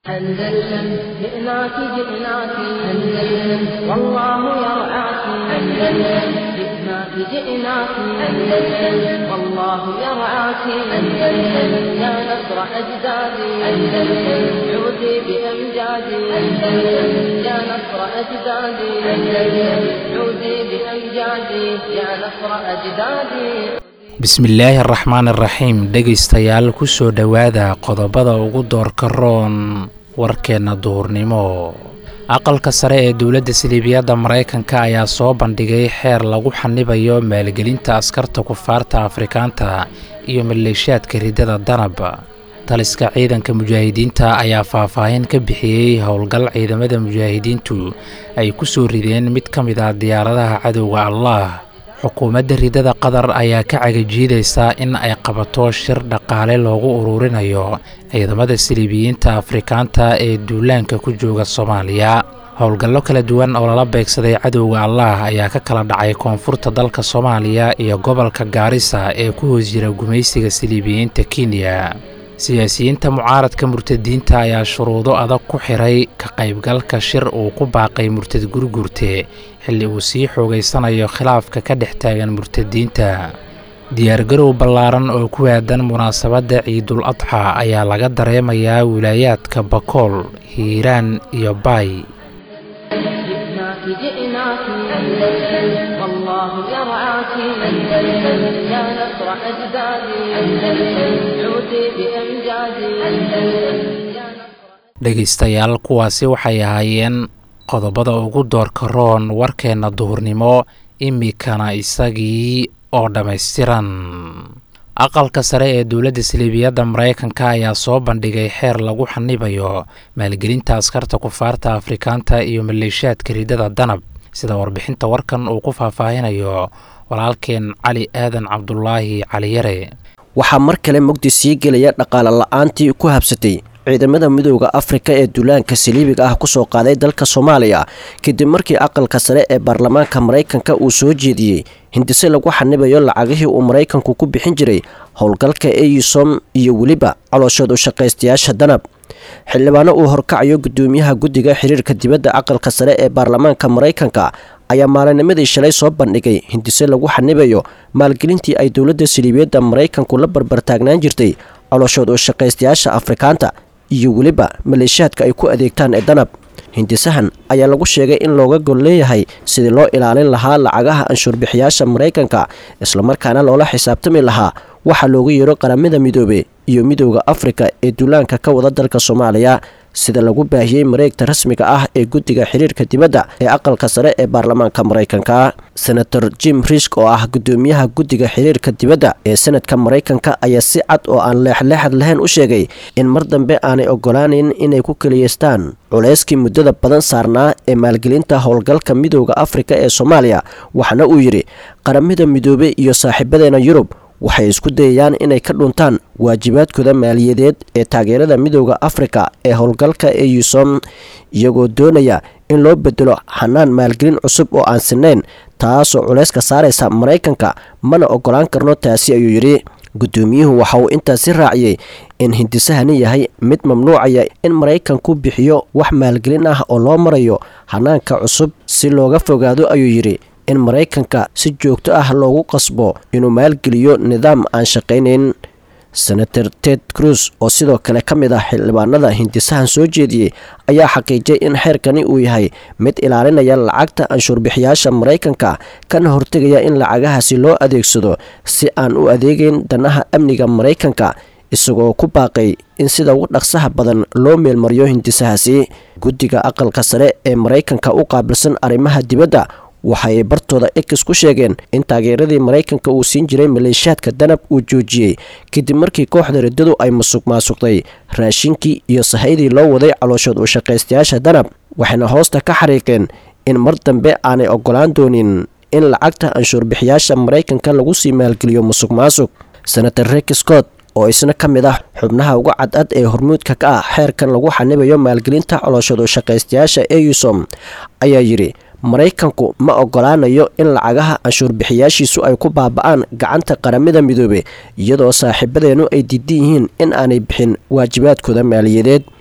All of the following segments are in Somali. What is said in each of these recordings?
أندلسن جئناك جئناك أندلسن والله يرعاك أندلسن جئناك جئناك أندلسن والله يرعاك أندلسن يا نصر أجدادي أندلسن عودي بأمجادي أندلسن يا نصر أجدادي أندلسن عودي بأمجادي يا نصر أجدادي bismillaahi araxmaan iraxiim dhegaystayaal kusoo dhowaada qodobada ugu doorka roon warkeenna duhurnimo aqalka sare ee dowladda siliibiyadda maraykanka ayaa soo bandhigay xeer lagu xanibayo maalgelinta askarta kufaarta afrikaanta iyo maleeshaadka riddada danab taliska ciidanka mujaahidiinta ayaa faahfaahin ka bixiyey howlgal ciidamada mujaahidiintu ay ku soo rideen mid ka mid ah diyaaradaha cadowga allah xukuumadda riddada qatar ayaa ka cagajiidaysaa in ay qabato shir dhaqaale loogu ururinayo ciidamada siliibiyiinta afrikaanta ee duulaanka ku jooga soomaaliya howlgallo kala duwan oo lala beegsaday cadowga allah ayaa ka kala dhacay koonfurta dalka soomaaliya iyo gobolka gaarisa ee ku hoos jira gumaysiga siliibiyiinta kenya siyaasiyiinta mucaaradka murtadiinta ayaa shuruudo adag ku xiray ka qaybgalka shir uu ku baaqay murtad gurgurte xilli uu sii xoogaysanayo khilaafka ka dhex taagan murtadiinta diyaargarow ballaaran oo ku aadan munaasabadda ciidul adxa ayaa laga dareemayaa wilaayaadka bakool hiiraan iyo baay جئناك جئناك أندلسن والله يرعاك أندلسن يا نصر أجدادي أندلسن عودي بأمجادي أندلسن يا نصر dhegaystayaal kuwaasi waxay ahaayeen qodobada ugu doorka roon warkeenna duhurnimo imikana isagii oo dhammaystiran aqalka sare ee dowladda siliibiyadda maraykanka ayaa soo bandhigay xeer lagu xanibayo maalgelinta askarta kufaarta afrikaanta iyo maleeshaadka riddada danab sida warbixinta warkan uu ku faahfaahinayo walaalkeen cali aadan cabdulaahi caliyare waxaa mar kale mugdi sii gelaya dhaqaale la-aantii ku habsatay ciidamada midooda afrika ee duulaanka saliibiga ah kusoo qaaday dalka soomaaliya kadib markii aqalka sare ee baarlamaanka maraykanka uu soo jeediyey hindise lagu xanibayo lacagihii uu maraykanku ku bixin jiray howlgalka eyusom iyo weliba calooshood u shaqaystayaasha danab xildhibaano uu horkacayo gudoomiyaha guddiga xiriirka dibadda aqalka sare ee baarlamaanka maraykanka ayaa maalinimadii shalay soo bandhigay hindise lagu xanibayo maalgelintii ay dowladda saliibiyadda maraykanku la barbartaagnaan jirtay calooshood u shaqaystayaasha afrikaanta iyo weliba maleeshaadka ay ku adeegtaan ee danab hindisahan ayaa lagu sheegay in looga gol leeyahay sidii loo ilaalin lahaa lacagaha anshuurbixiyaasha maraykanka islamarkaana loola xisaabtami lahaa waxaa loogu yeero qaramada midoobe iyo midooda afrika ee duulaanka ka wada dalka soomaaliya sida lagu baahiyey mareegta rasmiga ah ee guddiga xiriirka dibadda ee aqalka sare ee baarlamaanka maraykanka senator jim risk oo ah gudoomiyaha guddiga xiriirka dibadda ee senadka maraykanka ayaa si cad oo aan leexleexad lahayn u sheegay in mar dambe aanay ogolaaneyn inay ku keliyeystaan culayskii muddada badan saarnaa ee maalgelinta howlgalka midooda afrika ee soomaaliya waxaana uu yidhi qaramada midoobe iyo saaxiibadeena yurub waxay isku dayayaan inay ka dhuntaan waajibaadkooda maaliyadeed ee taageerada midooda afrika ee howlgalka eusom iyagoo doonaya in loo bedelo xanaan maalgelin cusub oo aan sinayn taasoo culayska saaraysa maraykanka mana ogolaan karno taasi ayuu yidhi guddoomiyuhu waxa uu intaasi raaciyey in hindisahani yahay mid mamnuucaya in maraykanku bixiyo wax maalgelin ah oo loo marayo hanaanka cusub si looga fogaado ayuu yidhi in maraykanka si joogto ah loogu qasbo inuu maalgeliyo nidaam aan shaqaynayn senator ted cruz oo sidoo kale ka mid ah xildhibaanada hindisahan soo jeediyey ayaa xaqiijiyay in xeerkani uu yahay mid ilaalinaya lacagta anshuurbixiyaasha maraykanka kana hortegaya in lacagahaasi loo adeegsado si aan u adeegeyn danaha amniga maraykanka isagoo ku baaqay in sida ugu dhaqsaha badan loo meelmariyo hindisahaasi guddiga aqalka sare ee maraykanka u qaabilsan arrimaha dibadda waxaay bartooda ex ku sheegeen in taageeradii maraykanka uu siin jiray maleeshaadka danab uu joojiyey kadib markii kooxda riddadu ay musuq maasuqday raashinkii iyo sahaydii loo waday calooshood u shaqaystayaasha danab waxayna hoosta ka xariiqeen in mar dambe aanay ogolaan doonin in lacagta anshuurbixiyaasha maraykanka lagu sii maalgeliyo musuq maasuq senator rek scott oo isna ka mid ah xubnaha uga cadcad ee hormuudka ka ah xeerkan lagu xanibayo maalgelinta calooshood u shaqaystayaasha eusom ayaa yidhi maraykanku ma ogolaanayo in lacagaha canshuurbixiyaashiisu ay ku baaba'aan gacanta qaramada midoobe iyadoo saaxiibadeennu ay diidan yihiin in aanay bixin waajibaadkooda maaliyadeed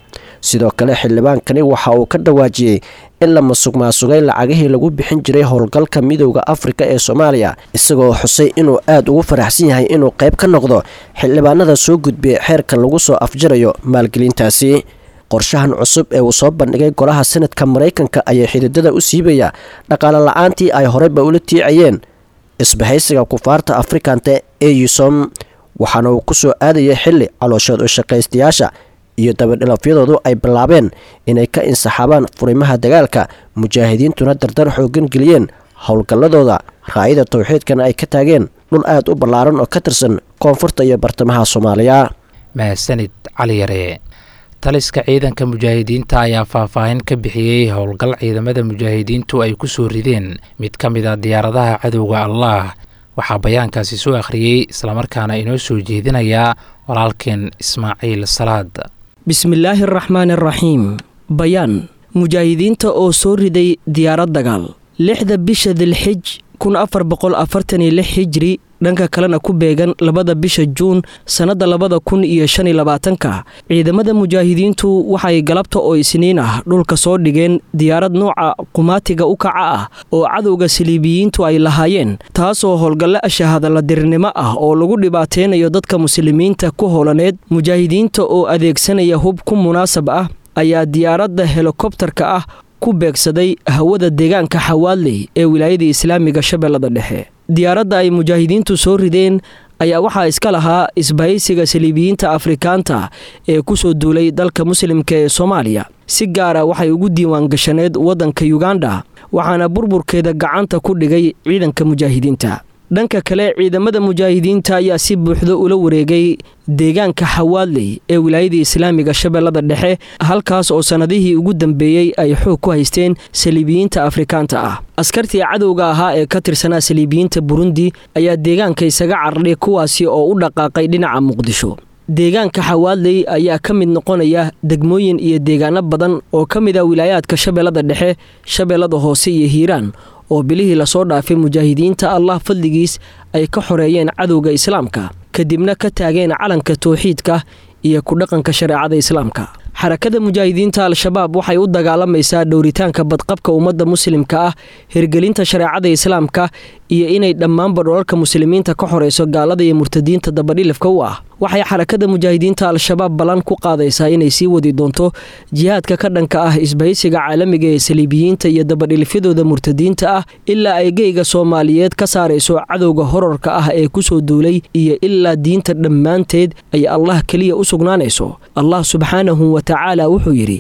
sidoo kale xildhibaankani waxa uu ka dhawaajiyey in la masuq maasugay lacagihii lagu bixin jiray howlgalka midowda afrika ee soomaaliya isagoo xusay inuu aada ugu faraxsan yahay inuu qayb ka noqdo xildhibaanada soo gudbiyay xeerka lagu soo afjirayo maalgelintaasi qorshahan cusub ee uu soo bandhigay golaha sanadka maraykanka ayaa xididada u siibaya dhaqaale la-aantii ay horeyba ula tiicayeen isbahaysiga kufaarta afrikanta ee yusom waxaana uu ku soo aadayay xilli calooshood u shaqaystayaasha iyo dabadhilafyadoodu ay bilaabeen inay ka insaxaabaan furimaha dagaalka mujaahidiintuna dardar xoogan geliyeen howlgalladooda raayada towxiidkana ay ka taageen dhul aad u ballaaran oo ka tirsan koonfurta iyo bartamaha soomaaliya mahadsanid cali yare taliska ciidanka mujaahidiinta ayaa faahfaahin ka bixiyey howlgal ciidamada mujaahidiintu ay ku soo rideen mid ka mid a diyaaradaha cadowga allaah waxaa bayaankaasi soo akhriyey islamarkaana inoo soo jeedinayaa walaalkeen ismaaciil salaad bismillaahi araxmaani araxiim bayaan mujaahidiinta oo soo riday diyaarad dagaal lixda bisha dilxij kun afar boqol afartan iyo lix hijri dhanka kalena ku beegan labada bisha juun sannadda labada kun iyo shan iyo labaatanka ciidamada mujaahidiintu waxay galabta oo isniin ah dhulka soo dhigeen diyaarad nooca qumaatiga u kaca ah oo cadowga saliibiyiintu ay lahaayeen taasoo howlgalle ashahadaladirnimo ah oo lagu dhibaateynayo dadka muslimiinta ku howlaneed mujaahidiinta oo adeegsanaya hub ku munaasab ah ayaa diyaaradda helikobtarka ah ku beegsaday hawada deegaanka xawaadley ee wilaayada islaamiga shabeellada dhexe diyaaradda ay mujaahidiintu soo rideen ayaa waxaa iska lahaa isbahaysiga saliibiyiinta afrikaanta ee ku soo duulay dalka muslimka ee soomaaliya si gaara waxay ugu diiwaan gashaneed waddanka yuganda waxaana burburkeeda gacanta ku dhigay ciidanka mujaahidiinta dhanka kale ciidamada mujaahidiinta ayaa si buuxdo ula wareegay deegaanka xawaadley ee wilaayada islaamiga shabeellada dhexe halkaas oo sannadihii ugu dambeeyey ay xoog ku haysteen saliibiyiinta afrikaanta ah askartii cadowga ahaa ee ka tirsanaa saliibiyiinta burundi ayaa deegaanka isaga cararhay kuwaasi oo u dhaqaaqay dhinaca muqdisho deegaanka xawaadley ayaa ka mid noqonaya degmooyin iyo deegaano badan oo ka mid ah wilaayaadka shabeellada dhexe shabeellada hoose iyo hiiraan oo bilihii lasoo dhaafay mujaahidiinta allah fadligiis ay ka xoreeyeen cadowga islaamka kadibna ka taageen calanka towxiidka iyo ku dhaqanka shareecada islaamka xarakada mujaahidiinta al-shabaab waxay u dagaalamaysaa dhowritaanka badqabka ummadda muslimka ah hirgelinta shareecada islaamka iyo inay dhammaanba dholalka muslimiinta ka xoreyso gaalada iyo murtadiinta dabadhilifka u ah waxay xarakada mujaahidiinta al-shabaab ballan ku qaadaysaa inay sii wadi doonto jihaadka ka dhanka ah isbahaysiga caalamiga ee saliibiyiinta iyo dabadhilifyadooda murtadiinta ah ilaa ay geyga soomaaliyeed ka saarayso cadowga horarka ah ee ku soo duulay iyo ilaa diinta dhammaanteed ay allah keliya u sugnaanayso allah subxaanahu wa tacaala wuxuu yidhi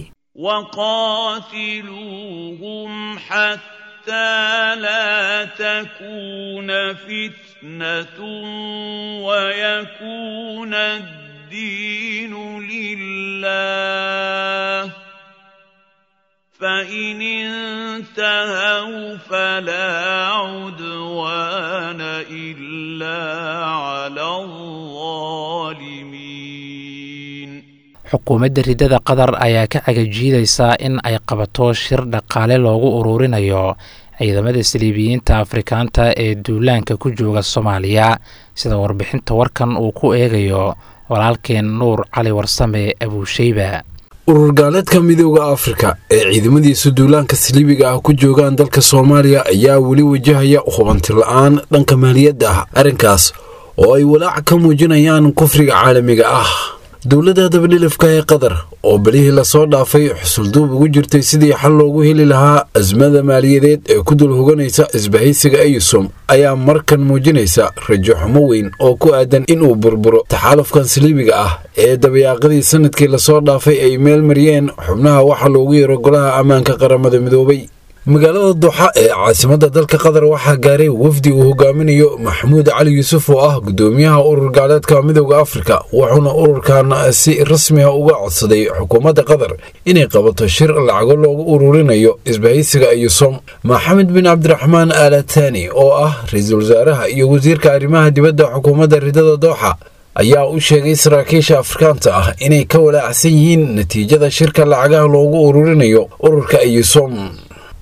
وقاتلوهم حتى لا تكون فتنة ويكون الدين لله فإن انتهوا فلا عدوان إلا على الظالمين xukuumadda ridada qatar ayaa ka cagajiidaysaa in ay qabato shir dhaqaale loogu ururinayo ciidamada saliibiyiinta afrikaanta ee duulaanka ku jooga soomaaliya sida warbixinta warkan uu ku eegayo walaalkeen nuur cali warsame abuusheyba urur gaaleedka midooda afrika ee ciidamadiisa duulaanka saliibiga ah ku joogaan dalka soomaaliya ayaa weli wajahaya hubanti la-aan dhanka maaliyadda ah arrinkaas oo ay walaac ka muujinayaan kufriga caalamiga ah dowladda dabadhilifka ee qatar oo belihii lasoo dhaafay xusulduub ugu jirtay sidii xal loogu heli lahaa asmada maaliyadeed ee ku dul hoganaysa isbahaysiga eyusom ayaa markan muujinaysa rajo xumo weyn oo ku aadan inuu burburo taxaalufkan saliibiga ah ee dabayaaqadii sanadkii lasoo dhaafay ay meel mariyeen xubnaha waxa loogu yeero golaha ammaanka qaramada midoobay magaalada duxa ee caasimadda dalka qatar waxaa gaaray wafdi uu hogaaminayo maxamuud cali yuusuf oo ah gudoomiyaha urur gaaleedka midooda afrika wuxuuna ururkan si rasmiga uga codsaday xukuumadda qatar inay qabato shir lacago loogu ururinayo isbahaysiga yusom maxamed bin cabdiraxmaan aalatani oo ah ra-iisul wasaaraha iyo wasiirka arrimaha dibadda xukuumadda ridada dooxa ayaa u sheegay saraakiisha afrikaanta ah inay ka walaacsan yihiin natiijada shirka lacagaha loogu ururinayo ururka yusom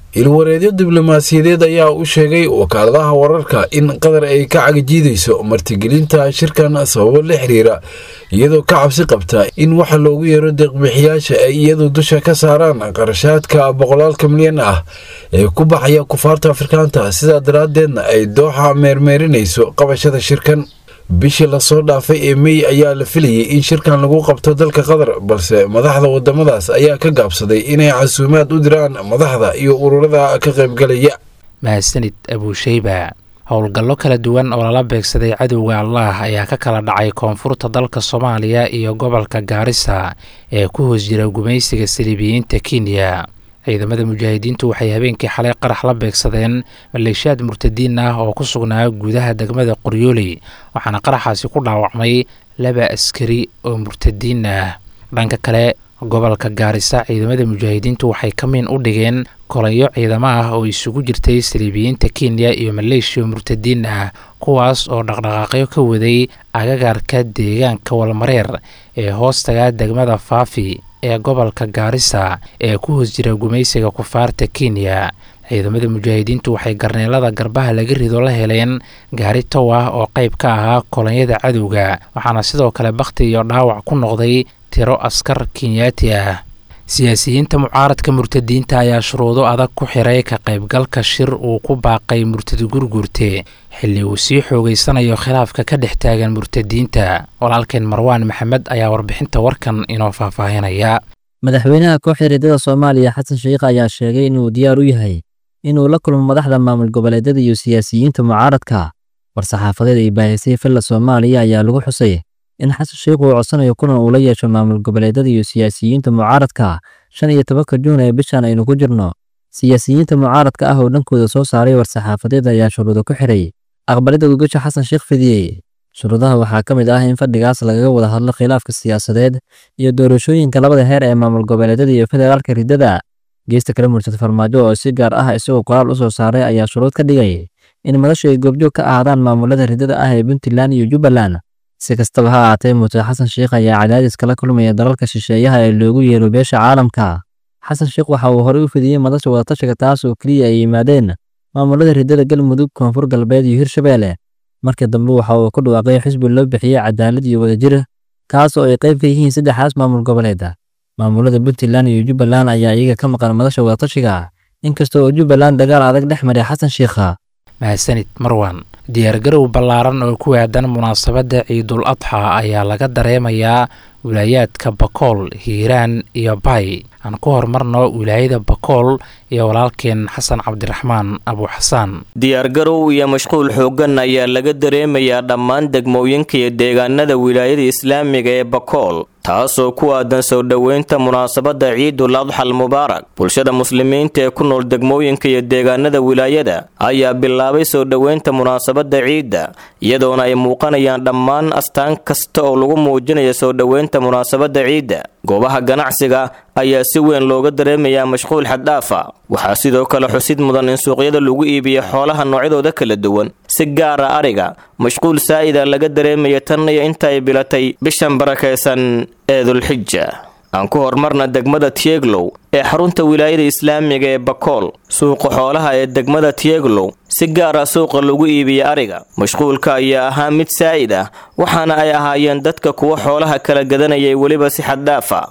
ilwareedyo diblomaasiyadeed ayaa u sheegay wakaaladaha wararka in qatar ay ka cagajiidayso martigelinta shirkan sababo la xiriira iyadoo ka cabsi qabta in waxa loogu yeero deeqbixiyaasha ay iyadu dusha ka saaraan qarashaadka boqolaalka milyan ah ee ku baxaya kufaarta afrikaanta sidaa daraaddeedna ay dooxa meermeerinayso qabashada shirkan bishii lasoo dhaafay ee mey ayaa la filayay in shirkan lagu qabto dalka qatar balse madaxda wadamadaas ayaa ka gaabsaday inay casuumaad u diraan madaxda iyo ururada ka qaybgalaya mahadsanid abuusheyba howlgallo kala duwan oo lala beegsaday cadowga allah ayaa ka kala dhacay koonfurta dalka soomaaliya iyo gobolka gaarisa ee ku hoos jira gumaysiga saliibiyiinta kenya ciidamada mujaahidiintu waxay habeenkii xalay qarax la beegsadeen maleeshiyaad murtadiin ah oo ku sugnaa gudaha degmada qoryooley waxaana qaraxaasi ku dhaawacmay laba askari oo murtadiin ah dhanka kale gobolka gaarisa ciidamada mujaahidiintu waxay kamiin u dhigeen kolanyo ciidamo ah oo isugu jirtay saliibiyiinta kenya iyo maleeshiya murtadiin ah kuwaas oo dhaqdhaqaaqyo ka waday agagaarka deegaanka walmareer ee hoostaga degmada faafi ee gobolka gaarisa ee ku hoos jira gumaysiga kufaarta kenya ciidamada mujaahidiintu waxay garneelada garbaha laga rido la heleen gaari tow ah oo qayb ka ahaa kolonyada cadowga waxaana sidoo kale bakhti iyo dhaawac ku noqday tiro askar kenyaati ah siyaasiyiinta mucaaradka murtadiinta ayaa shuruudo adag ku xiray ka qaybgalka shir uu ku baaqay murtad gurgurte xilli uu sii xoogeysanayo khilaafka ka dhex taagan murtadiinta walaalkeen marwaan maxamed ayaa warbixinta warkan inoo faahfaahinaya madaxweynaha kooxda riddada soomaaliya xasan sheikh ayaa sheegay inuu diyaar u yahay inuu la kulmo madaxda maamul goboleedyada iyo siyaasiyiinta mucaaradka war-saxaafadeed ay baahisay filla soomaaliya ayaa lagu xusay in xasan sheikh uu codsanayo kulan uu la yeesho maamul goboleedyada iyo siyaasiyiinta mucaaradka shan iyo tobanka juun ee bishan aynu ku jirno siyaasiyiinta mucaaradka ah oo dhankooda soo saaray war-saxaafadeed ayaa shuruudo ku xiray aqbalidda gogasha xasan sheikh fidiyey shuruudaha waxaa ka mid ah in fadhigaas lagaga wada hadlo khilaafka siyaasadeed iyo doorashooyinka labada heer ee maamul goboleedyada iyo federaalka riddada geesta kale murtad farmaajo oo si gaar ah isagoo qoraal u soo saaray ayaa shuruud ka dhigay in madashu ay goobjoog ka ahaadaan maamulada riddada ah ee puntland iyo jubbaland si kastaba ha ahaatee murtad xasan sheikh ayaa cadaadis kala kulmaya dalalka shisheeyaha ee loogu yeero beesha caalamka xasan sheikh waxa uu horey u fidiyey madasha wadatashiga taas oo keliya ay yimaadeen maamulada riddada galmudug koonfur galbeed iyo hirshabeelle markii dambe waxa uu ku dhawaaqay xisbi loo bixiyey cadaalad iyo wadajir kaas oo ay qayb ka yihiin saddexdaas maamul goboleeda maamulada puntland iyo jubbaland ayaa iyaga ka maqan madasha wadatashiga inkasta oo jubbaland dagaal adag dhex maray xasan sheikha mahadsanid marwan diyaargarow ballaaran oo ku aadan munaasabadda ciidul adxa ayaa laga dareemayaa wilaayaadka bakool hiiraan iyo bay aan ku horumarno wilaayada bakool iyo walaalkeen xasan cabdiraxmaan abuuxasaan diyaargarow iyo mashquul xooggan ayaa laga dareemayaa dhammaan degmooyinka iyo deegaanada wilaayada islaamiga ee bakool taasoo ku aadan soo dhoweynta munaasabadda ciidul adxal mubaarak bulshada muslimiinta ee ku nool degmooyinka iyo deegaanada wilaayada ayaa bilaabay soo dhoweynta munaasabadda ciidda iyadoona ay muuqanayaan dhammaan astaan kasta oo lagu muujinayo soo dhoweynta munaasabadda ciidda goobaha ganacsiga ayaa si weyn looga dareemayaa mashquul xaddhaafa waxaa sidoo kale xusid mudan in suuqyada lagu iibiyo xoolaha noocyadooda kala duwan si gaara ariga mashquul saa'ida laga dareemaya tan iyo inta ay bilatay bishan barakaysan ee dulxija aan ku horumarna degmada tieglow ee xarunta wilaayada islaamiga ee bakool suuqa xoolaha ee degmada tieglow si gaara suuqa lagu iibiya ariga mashquulka ayaa ahaa mid saa'id ah waxaana ay ahaayeen dadka kuwa xoolaha kala gadanayay weliba si xaddaafa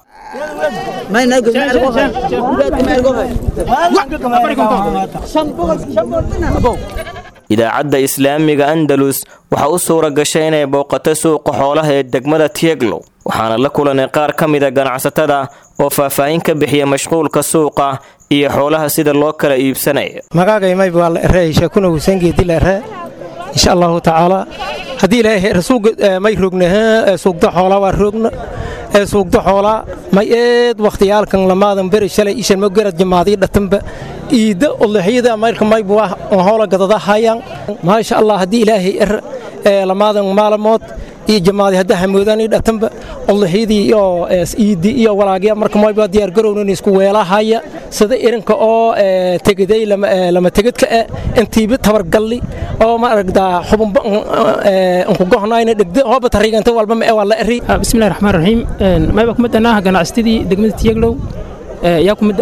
idaacadda islaamiga andalus waxaa u suura gashay inay booqato suuqa xoolaha ee degmada tieglow waxaana la kulanay qaar ka mida ganacsatada oo faahfaahin ka bixiya mashquulka suuqa iyo xoolaha sida loo kala iibsanaya magaagay mayb waa la erey sheekuna wusangeedi la ere insha allahu tacaala haddii ilaahay rasuug may rogna suugda xoolaa waa roogna ee suugda xoolaa may eed wakhtiyaalkan lamaadan beri shalay ishan ma garad jamaadii dhatanba iidda odlaxyada mayrka mayb waa hoola gadada hayaan maasha allah haddii ilaahay er lamaadan maalamood iyo jamaadi hadda hamoodaan ii dhatanba odlaxyadii iyo iiddi iyo walaagya marka mayba diyaar garownan isku weelahaya sida irinka oo tegaday lama tegedka e intiiba tabargalli oo ma aragdaa xubunba nkugohnayna dhegda hooba tariganta walba ma e waa la eri bismillahi raxmaan raxiim mayba ku midana ganacsatadii degmada tiyaglow yaa ku midana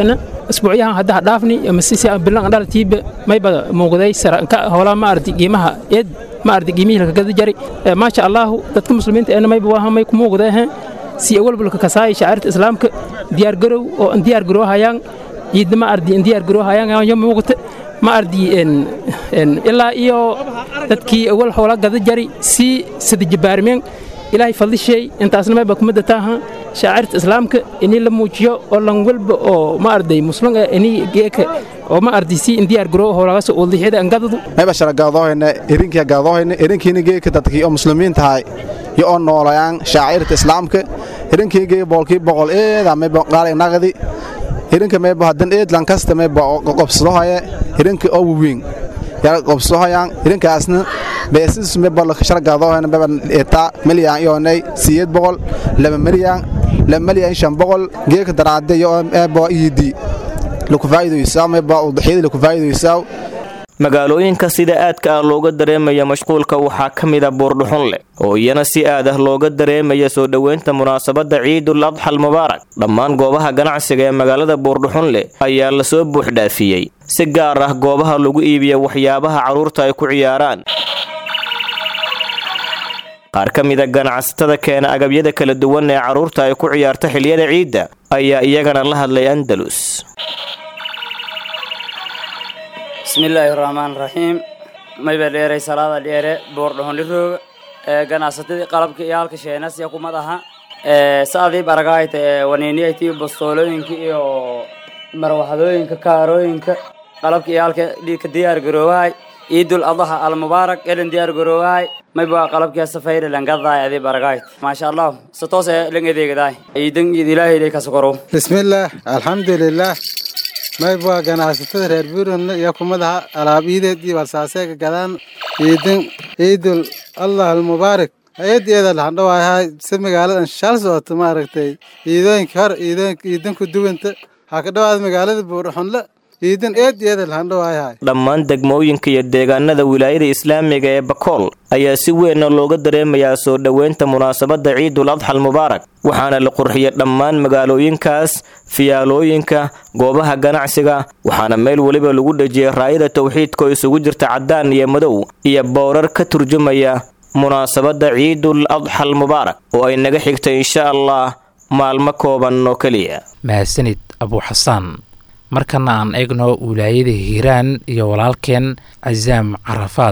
isbuucyahan hadda dhaafni masisi bilan dhalatiiba mayba muuqday saranka howlaa ma ardi qiimaha eed ma ardi qiimihii laga gada jari maasha allahu dadka muslimiinta eena mayba waa may ku muuqdee si awalbalka kasaaya shacairta islaamka diyaargarow oo an diyaar garoohayaan ciidna ma ardi an diyaar garoohayaan yo muuqata ma ardi ilaa iyo dadkii awal howla gada jari si sadajabaarmeen ilaahay fadlishay intaasna mayba kumada taaha shaacirta islaamka inii la muujiyo oo lan walba oo ma arday muslim inii geeka oo ma arday si indiyaar garoo howlagaas udixyada angadadu mayba shara gaadoohayna erinkiya gaadoohayna erinkiina geeka dadkii oo muslimiinta ahay iyo oo noolayaan shaacirta islaamka erinkii gee boolkii boqol eeda mayba qaalay naqdi erinka mayba hadan eed lankasta mayba qobsadohaya erinka oo waweyn yaa qobsadohayaan erinkaasna beesis mayba shara gaadoohayna mayba etaa milyan iyoonay siyeed boqol laba milyan laba milyan shan boqol geeka daraade iyo mayba iidi magaalooyinka sida aadka ah looga dareemaya mashquulka waxaa ka mida buurdhuxun leh oo iyana si aad ah looga dareemaya soo dhoweynta munaasabadda ciidul adxal mubaarak dhammaan goobaha ganacsiga ee magaalada buurdhuxun leh ayaa lasoo buuxdhaafiyey si gaar ah goobaha lagu iibiya waxyaabaha carruurta ay ku ciyaaraan qaar ka mida ganacsatada keena agabyada kala duwan ee carruurta ay ku ciyaarta xiliyada ciidda ayaa iyagana la hadlay andalus bismillaahi raxmaan raxiim mayba dheeray salaada dheere boordhohonlirooga ee ganacsatadii qalabka iyo halka sheenasya kumad aha ee saadii baragaayta ee waniiniyaytii bastoolooyinka iyo marwaxadooyinka kaarooyinka qalabka iyo halka dhiigka diyaar garoowahay ciidul adaha almubaarak elen diyaar garoowahay mayba qalabkii safayre langadaay adii baragaayt maasha allah satoos ee lang edeegadaay ciidan iid ilaahay ilay kasokorow bismillaah alxamdulilaah mayba ganacsatada reer buurandle iyo kumadaha alaab iideedii balsaaseega gadaan ciidan ciidul allah almubaarak hay-adeeda laxandhawaayahay si magaaladan shal socoto maaragtay ciidooyinka hor ciidanku duwanta waxaa ka dhawaada magaalada buurxunle ciidan eedeeda laxandhawaayahay dhammaan degmooyinka iyo deegaanada wilaayada islaamiga ee bakool ayaa si weynna looga dareemayaa soo dhoweynta munaasabadda ciidul adxal mubaarak waxaana la qurxiyay dhammaan magaalooyinkaas fiyaalooyinka goobaha ganacsiga waxaana meel weliba lagu dhejiyay raayada tawxiidka oo isugu jirta caddaan iyo madow iyo bowrar ka turjumaya munaasabadda ciidul adxal mubaarak oo ay naga xigtay insha allah maalmo kooban oo keliya mahadsanid abuuxasaan markana aan eegno wilaayada hiiraan iyo walaalkeen casaam carafaad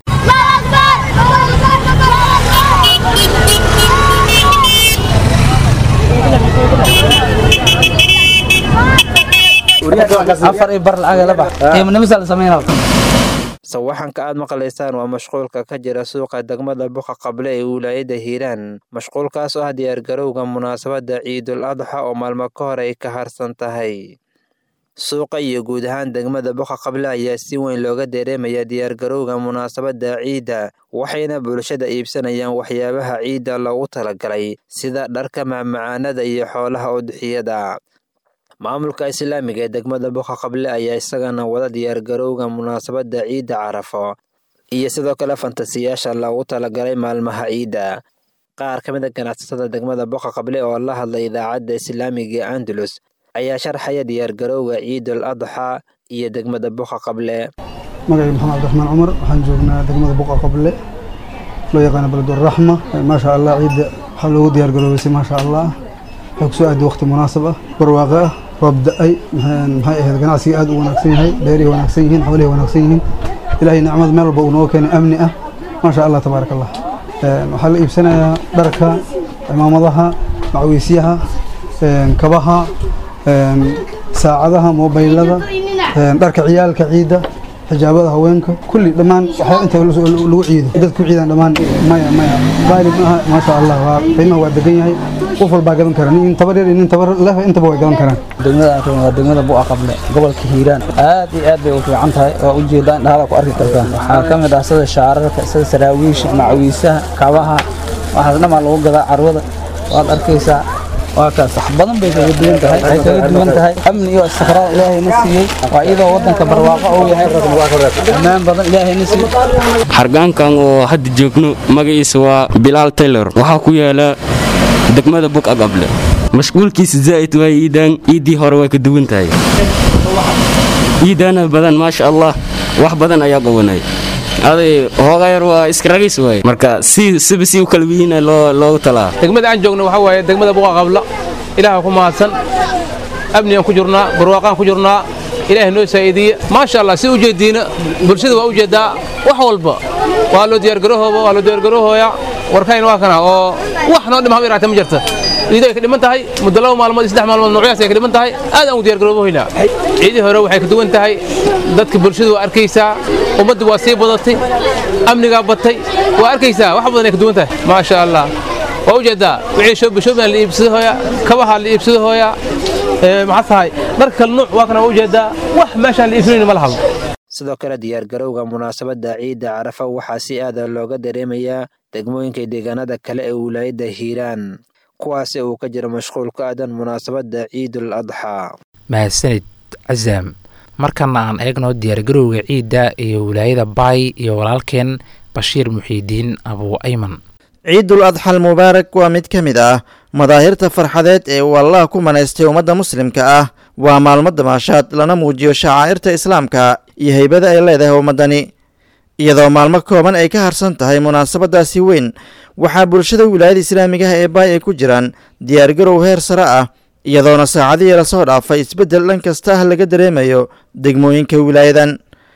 sawaxanka aad maqlaysaan waa mashquulka ka jira suuqa degmada buqa qable ee wilaayada hiiraan mashquulkaas oo ah diyaargarowga munaasabadda ciidul adxa oo maalmo ka hor ay ka harsan tahay suuqa iyo guud ahaan degmada buqa qable ayaa si weyn looga dareemaya diyaargarowga munaasabadda ciidda waxayna bulshada iibsanayaan waxyaabaha ciidda loogu talagalay sida dharka macmacaanada iyo xoolaha udxiyada maamulka islaamiga ee degmada buqa qable ayaa isagana wada diyaargarowga munaasabadda ciidda carafo iyo sidoo kale fantasiyaasha loogu talagalay maalmaha ciidda qaar ka mid a ganacsatada degmada buqa qable oo la hadlay idaacadda islaamiga ee andalus ayaa sharxaya diyaargarowga ciidul adxa iyo degmada buqa qable magacii maxamed cabdiraxmaan cumar waxaan joognaa degmada buqa qable loo yaqaana beleduraxma maasha allah ciidda waxaa loogu diyaargaroobaysay maasha allah waxay kusoo aaday waqti munaasab ah barwaaqo ah roob da-ay maxay ahayd ganacsiga aad u wanaagsan yahay beerihi wanaagsan yihiin xoolihi wanaagsan yihiin ilaahay nicmad meel walba uu nooga keenay amni ah maasha allah tabaaraka allah waxaa la iibsanayaa dharka cimaamadaha macwiisyaha kabaha saacadaha mobaylada dharka ciyaalka ciidda xijaabada haweenka kulli dhammaan waxaa inta lagu ciido dad ku ciidaan dhammaan maya maya qaali maaha maasha allah waa qiimaha waa degan yahay qof walbaa gadan kara nin tabar yar iyo nin tabar leh intaba way gadan karaan degmada waa degmada bu'a qable gobolka hiiraan aad iyo aad bay u fiican tahay waa ujeedaan dhahala ku arki kartaan waxaa ka mid ah sida shaararka sida saraawiisha macwiisaha kabaha waxaas dhammaa lagu gadaa carwada waad arkaysaa waa kaas wax badan bay kaga duwan tahay waxay kaga duwan tahay amni iyo istiqraar ilaahayna siiyey waa iyadoo waddanka barwaaqo uu yahay ammaan badan ilaahayna siiyey hargaankan oo hadda joogno magaciisa waa bilaal taylor waxaa ku yaala degmada bug agable mashquulkiisa zaa'id waay iidaan iiddii hore way ka duwan tahay iidaana badan maasha allah wax badan ayaa qabanay aday hooga yar waa iskaragis waay marka si siba si u kala wiina loo loogu talaa degmada aan joogno waxaa waaye degmada buqa qabla ilaaha ku mahadsan amnigaan ku jirnaa barwaaqaan ku jirnaa ilaahay noo saa'iidiye maasha allah si ujeediina bulshada waa ujeedaa wax walba waa loo diyaargarahooba waa loo diyaargarahooya warkayn waa kana oo wax noo dhima hab yaraata ma jirta ciido ay ka dhiman tahay muddo laba maalmood iyo saddex maalmood noocyaas ay ka dhiman tahay aad aan u diyaargaroobohaynaa ciidii hore waxay ka duwan tahay dadka bulshadu waa arkaysaa ummaddu waa sii badatay amnigaa batay waa arkaysaa wax badan ay ka duwan tahay maasha allah waa ujeedaa wixii shoobishoobiaan la iibsado hooya kabaha la iibsado hooya maxaa tahay dharka kale nuuc waa kana waa ujeedaa wax meeshaan la iibsanayna ma lahabo sidoo kale diyaargarowga munaasabadda ciidda carafa waxaa si aada looga dareemayaa degmooyinka deegaanada kale ee wilaayadda hiiraan kuwaasi uu ka jiro mashquul ku aadan munaasabadda ciidul adxaa mahadsanid casaam markana aan eegno diyaargarowga ciidda iyo wilaayada baay iyo walaalkeen bashiir muxiidiin abuu ayman ciidul adxal mubaarak waa mid ka mid ah madaahirta farxadeed ee uu allah ku manaystay ummadda muslimka ah waa maalmo damaashaad lana muujiyo shacaa'irta islaamka iyo heybada ay leedahay ummaddani iyadoo maalmo kooban ay ka harsan tahay munaasabadaasi weyn waxaa bulshada wilaayada islaamigaha ee baay ay ku jiraan diyaargarow heer sare ah iyadoona saacadihii lasoo dhaafay isbeddel dhan kasta ah laga dareemayo degmooyinka wilaayadan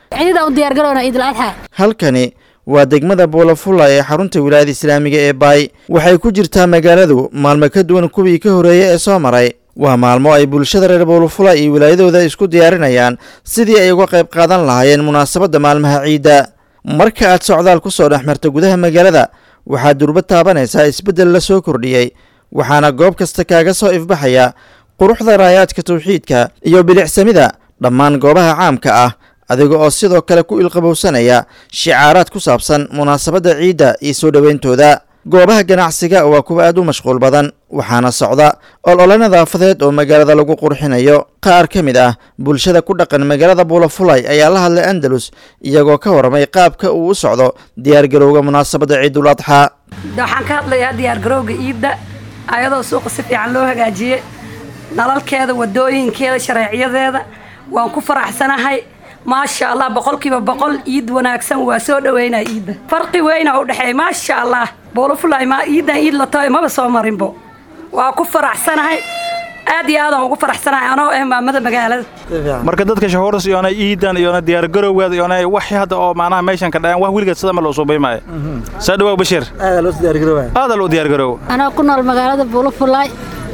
halkani waa degmada buulafulla ee xarunta wilaayada islaamiga ee baay waxay ku jirtaa magaaladu maalmo ka duwan kuwii ka horreeyey ee soo maray waa maalmo ay bulshada reer buulafula iyo wilaayadooda isku diyaarinayaan sidii ay uga qayb qaadan lahaayeen munaasabadda maalmaha ciidda marka aad socdaal ku soo dhex marta gudaha magaalada waxaad durba taabanaysaa isbeddel la soo kordhiyey waxaana goob kasta kaaga soo ifbaxaya quruxda raayaadka tawxiidka iyo bilicsamida dhammaan goobaha caamka ah adiga oo sidoo kale ku ilqabowsanaya shicaaraad ku saabsan munaasabadda ciidda iyo soo dhoweyntooda goobaha ganacsiga waa kuwa aad u mashquul badan waxaana socda olole nadaafadeed oo magaalada lagu qurxinayo qaar ka mid ah bulshada ku dhaqan magaalada buulafulay ayaa la hadlay andalus iyagoo ka warramay qaabka uu u socdo diyaargarowga munaasabadda ciidul adxaa waxaan ka hadlayaa diyaargarowga iidda ayadoo suuqa si fiican loo hagaajiyey nalalkeeda wadooyinkeeda shareecyadeeda waan ku faraxsanahay maasha allah boqolkiiba boqol iid wanaagsan waa soo dhaweynaa iidda farqi weyna u dhexeeya maasha allah buulafulay ma iiddan iid la tahay maba soo marinbo waa ku faraxsanahay aad iyo aadaan ugu faraxsanahay anoo ah maamada magaalada marka dadka shahuuras iyona iidan iyona diyaargarowgeeda iyona wax hadda oo macnaha meeshan ka dhayan wax weligeed sida ma loo soo baymaayo saa dhawow bashiir aada loo diyaargaroow anaa ku nool magaalada buulafulay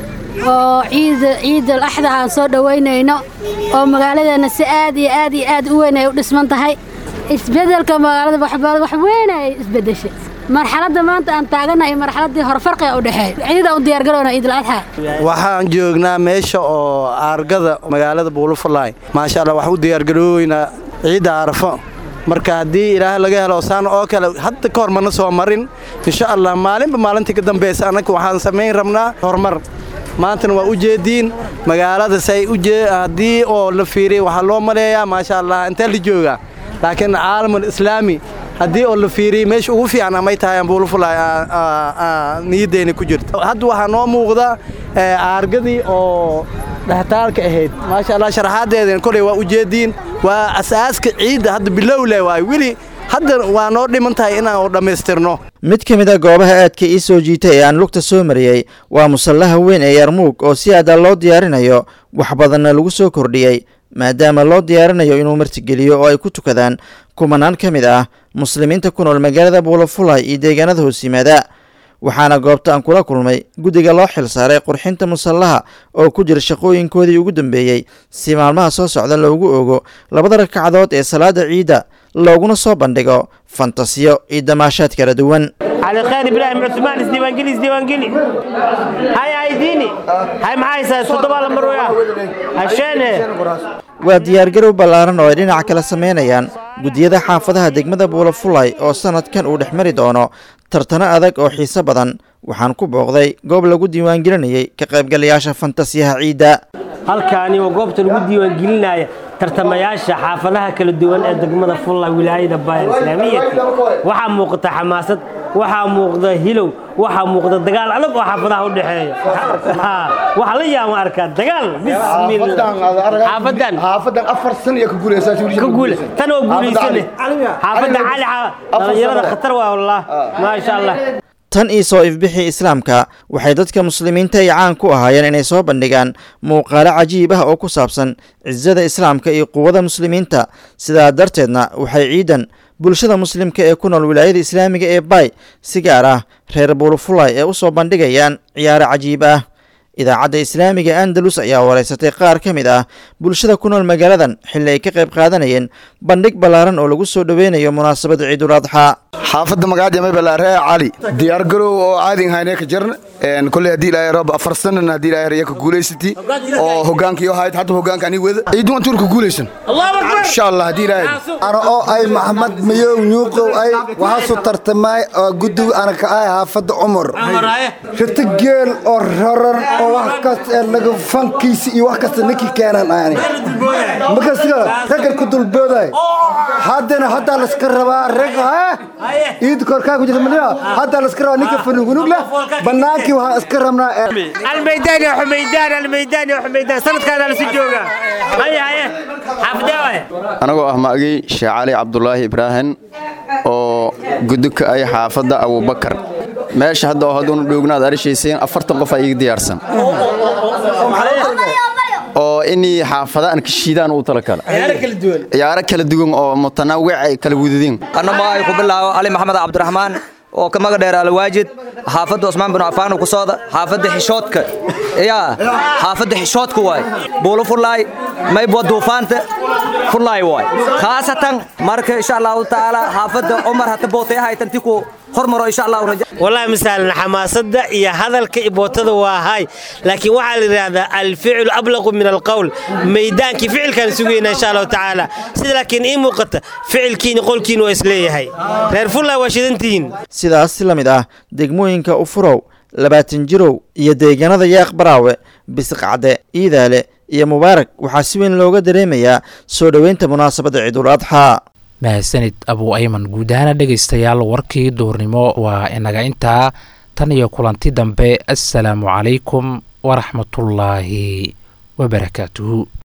oo ciid ciidal axda aan soo dhoweynayno oo magaaladeena si aad iyo aad iyo aad u weyn ay u dhisman tahay isbedelka magaalada wax weyn ay isbedeshay marxaladda maanta aan taaganahay marxaladdii hore farqiga u dhexeeya ciidaan u diyaargarowna ciidul adxa waxaan joognaa meesha oo aargada magaalada buulafulaay maasha allah waxaan u diyaargarooweynaa ciidda arafo marka haddii ilaah laga helo saan oo kale hadda ka hor mana soo marin insha allah maalinba maalintii ka dambaysa annaga waxaan samayn rabnaa horumar maantana waa u jeediin magaalada say haddii oo la fiiriya waxaa loo maleeyaa maasha allah intee la joogaa laakiin caalamul islaami haddii oo la fiiriyey meesha ugu fiican amay tahay ambuulafulay niyaddeena ku jirta hadda waxaa noo muuqda aargadii oo dhextaalka ahayd maasha allah sharaxaadeedana koley waa u jeediin waa asaaska ciidda hadda bilowle waay weli hadda waa noo dhiman tahay inaan dhammaystirno mid ka mid a goobaha aadka ii soo jiitay ee aan lugta soo mariyey waa musallaha weyn ee yarmuug oo si aada loo diyaarinayo wax badanna lagu soo kordhiyey maadaama loo diyaarinayo inuu martigeliyo oo ay ku tukadaan kumanaan ka mid ah muslimiinta ku nool magaalada buulafulay iyo deegaanada hoos yimaada waxaana goobta aan kula kulmay guddiga loo xil saaray qurxinta musallaha oo ku jira shaqooyinkoodii ugu dambeeyey si maalmaha soo socda loogu ogo labada ragcadood ee salaada ciidda looguna soo bandhigo fantasiyo iyo damaashaad kala duwan على خير ابراهيم عثمان اسديوانجلي اسديوانجلي هاي هايديني هاي معاي صدبا لمرويا عشان waa diyaargarow ballaaran oo ay dhinac kala samaynayaan guddiyada xaafadaha degmada buulafulay oo sannadkan uu dhex mari doono tartano adag oo xiise badan waxaan ku booqday goob lagu diiwaangelinayay ka qaybgalayaasha fantasiyaha ciidda halkaani waa goobta lagu diiwaangelinaya tartamayaasha xaafadaha kala duwan ee degmada fulla wilaayada baaya islaamiyati waxaa muuqata xamaasad waxaa muuqda hilow waxaa muuqda dagaal adag oo xaafadaha u dhexeeya waxaa la yaama arkaa dagaal bismillah xaafadan afar san iyo ka guuleysaa ka guule tan oo guuleysane xaafadda cali dhalinyarada khatar waa wallah maasha allah tan iyo soo ifbixii islaamka waxay dadka muslimiinta ay caan ku ahaayeen inay soo bandhigaan muuqaalo cajiib ah oo ku saabsan cisada islaamka iyo quwada muslimiinta sidaa darteedna waxay ciidan bulshada muslimka ee ku nool wilaayada islaamiga ee bay si gaar ah reer buulufulay ee u soo bandhigayaan ciyaaro cajiib ah idaacadda islaamiga andalus ayaa wareysatay qaar ka mid ah bulshada ku nool magaaladan xilli ay ka qayb qaadanayeen bandhig ballaaran oo lagu soo dhoweynayo munaasabada ciidul adxaa xaafadda magacaad yamay balaaree cali diyaar garow oo caadin haynee ka jarna koley haddii ilaahay rab afar sanan haddii ilaahay raya ka guulaysati oo hogaankii ahayd hadda hogaanka ani wada ciidun antuur ka guulaysan insha allah haddii ilaahay ana oo ay maxamed mayow nyuuqow ay waxaasu tartamay oo guddiga ana ka ay xaafadda cumar rita geel oo raran oo wax kasta ee laga fankiisi iyo wax kasta ninkii keenan ani markasiga raggan ku dulbooday haddana haddaa layska rabaa rag ciid korkaa ku jirta madina haddaa layska rabaa ninka fanugunug leh bannaankii waxaan iska rabnaa almaydaan ya xumaydaan almaydaan ya xumaydaan sanadkaana lasu joogaa haye haye xaafidee waay anagoo ah maagay sheekh cali cabdulaahi ibraahim oo gudubka ay xaafadda abubakar meesha hadda oo hadduunu dhoognaad arishayseen afartan qof iga diyaarsan oo inii xaafada aan ka shiidaan uu tala kale ciyaaro kala duwan oo mutanaawic ay kala wadadeen annama ay ku bilaabo ali maxamed cabdiraxmaan oo ka maga dheer alwaajid xaafadda cusmaan bin cafaan ku sooda xaafadda xishoodka yaa xaafadda xishoodka waay buulo furlaay maybwa duufaanta furlaay waay khaasatan marka insha allahu tacaala xaafadda cumar hata bootay ahaytanti ku hormaro insha allahu raja والله مثلا حماسة يا هذا الكيبوتة وهاي لكن وعلى هذا الفعل أبلغ من القول ميدان كي فعل كان سوينا إن شاء الله تعالى سيد لكن إيه موقت فعل كين يقول كين وإسليه هاي غير فلا واشدنتين sidaas si la mid ah degmooyinka ufurow labaatan jirow iyo deegaanada yaaq baraawe bisiqcade iidaale iyo mubaarak waxaa si weyn looga dareemayaa soo dhoweynta munaasabadda ciidul adxaa mahadsanid abuu ayman guud ahaana dhegaystayaal warkii duurnimo waa inaga intaa tan iyo kulanti dambe assalaamu calaykum waraxmatullaahi wabarakaatuhu